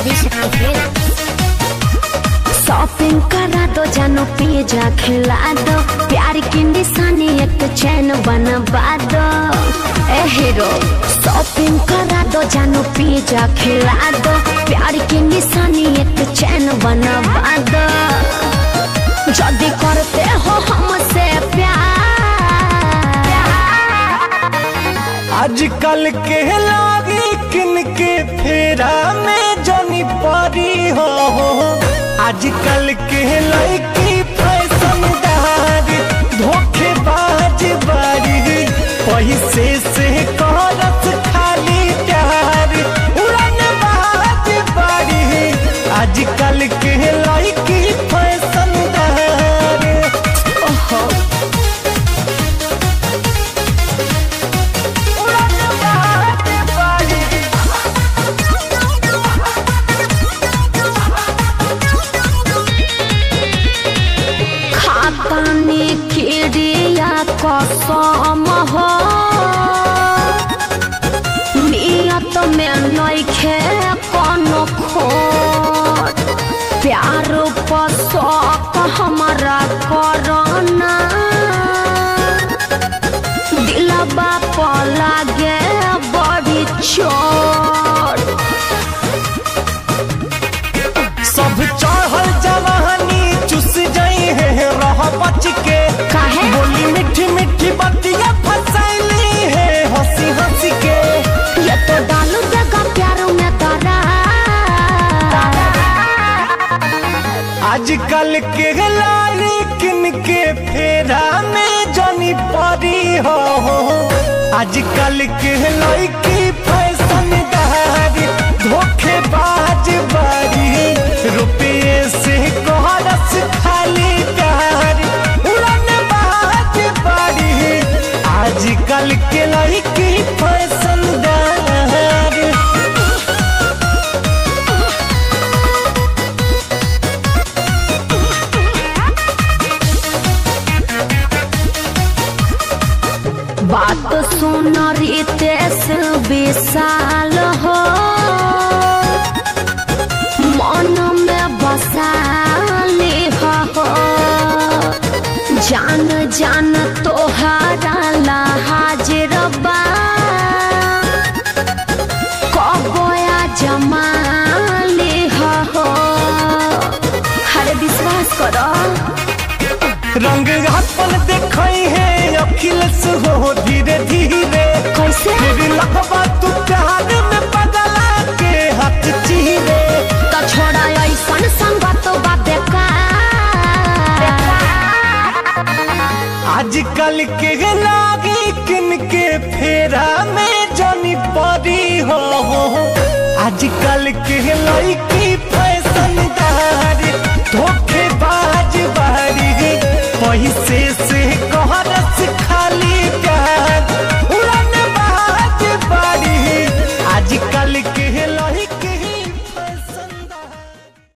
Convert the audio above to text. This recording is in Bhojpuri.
आदिशक्ति फिल्म शॉपिंग करा दो जानो पिज्जा खिला दो प्यार की निशानी एक चैन बनवा दो ए हीरो शॉपिंग करा दो जानो पिज्जा खिला दो प्यार की निशानी एक चैन बनवा दो जल्दी करते हो हमसे प्यार आजकल के लागी किन के फेरा में जनी परी हो आजकल के लड़की फैशनदार धोखेबाज बारी पैसे से करत खाली प्यार उड़न बाज बारी आजकल के लड़की फैशनदार ओहो उड़न बाज बारी खातानी खिड़िया कसम हो नियत में नइखे कोनो खोट प्यार पर शौक हमारा करना दिलबा पर लागे बड़ी चोट सब चढ़ल जवानी चुस जाई है रह बच के काहे? बोली मीठी मीठी बतिया फसैली है हंसी हंसी के ये तो डालू देगा प्यारों में तारा आजकल के लाली किन के फेरा में जनी परी हो आजकल के लड़की फैशनदारी धोखेबाज बारी रुपये से कोहरस खाली प्यार उड़न बाज बारी आजकल के लड़की फैशनदार बात सुन रितेश विशाल हो मन में बसाली हो जान जान तोहरा ला हाजिर बा कबोया जमाली हो हरे विश्वास करो रंग अपन देखई है अखिलेश हो धीरे धीरे कैसे फिर लखबा तू प्यार में बदला के हाथ चीरे तो छोड़ा ऐसन संगत बा बेकार आजकल के लागी किन के फेरा में जनी परी हो आजकल के लड़की फैशनदार धोखे